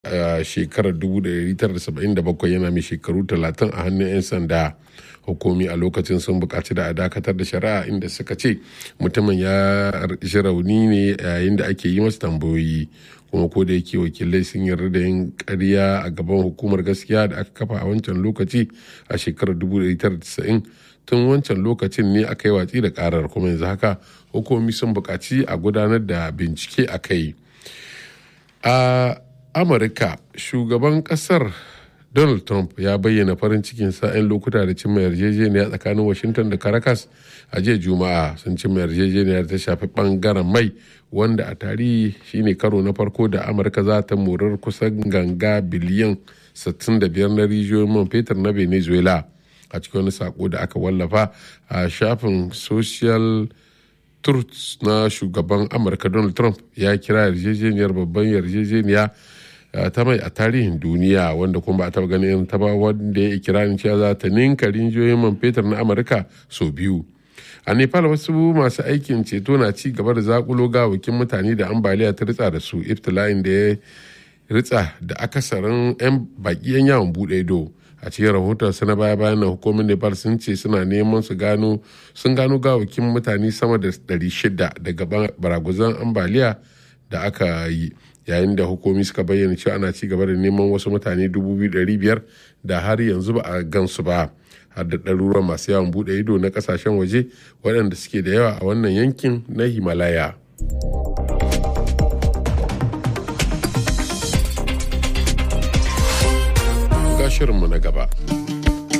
a shekarar 1977 yana mai shekaru 30 a hannun 'yan sanda hukumi a lokacin sun bukaci da a dakatar da shari'a inda suka ce mutumin ya ji rauni ne yayin da ake yi masa tambayoyi kuma ko da yake wakilai sun yarda da yin karya a gaban hukumar gaskiya da aka kafa a wancan lokaci a shekarar 1990 tun wancan lokacin ne aka yi watsi da karar kuma yanzu haka hukumi sun bukaci a gudanar da bincike a kai a amurka shugaban kasar donald trump ya bayyana farin cikin sa'in lokuta da cimma yarjejeniya tsakanin washington da caracas a jiya juma'a sun cimma yarjejeniyar ta shafi bangaren mai wanda a tarihi shine karo na farko da amurka za ta morar kusan ganga biliyan 65 na rijiyoyin man fetur na venezuela a cikin wani sako da aka wallafa a shafin social truth na shugaban amurka donald trump ya kira yarjejeniyar babban yarjejeniya ta mai a tarihin duniya wanda kuma ba a taba ganin ta ba wanda ya ikirarin cewa za ta ninka rinjiyoyin man fetur na amurka sau biyu a nepal wasu masu aikin ceto na ci gaba da zakulo gawakin mutane da ambaliya ta ritsa da su iftila'in da ya ritsa da akasarin 'yan baki 'yan yawon bude ido a cikin rahoton na baya bayan na hukumar nepal sun ce suna neman su gano sun gano gawakin mutane sama da 600 daga baraguzan ambaliya da aka yi yayin da hukumi suka bayyana cewa ana ci gaba da neman wasu mutane 2,500 da har yanzu ba a gansu ba har da ɗaruruwan masu yawon buɗe ido na ƙasashen waje waɗanda suke da yawa a wannan yankin na himalaya ga shirinmu na gaba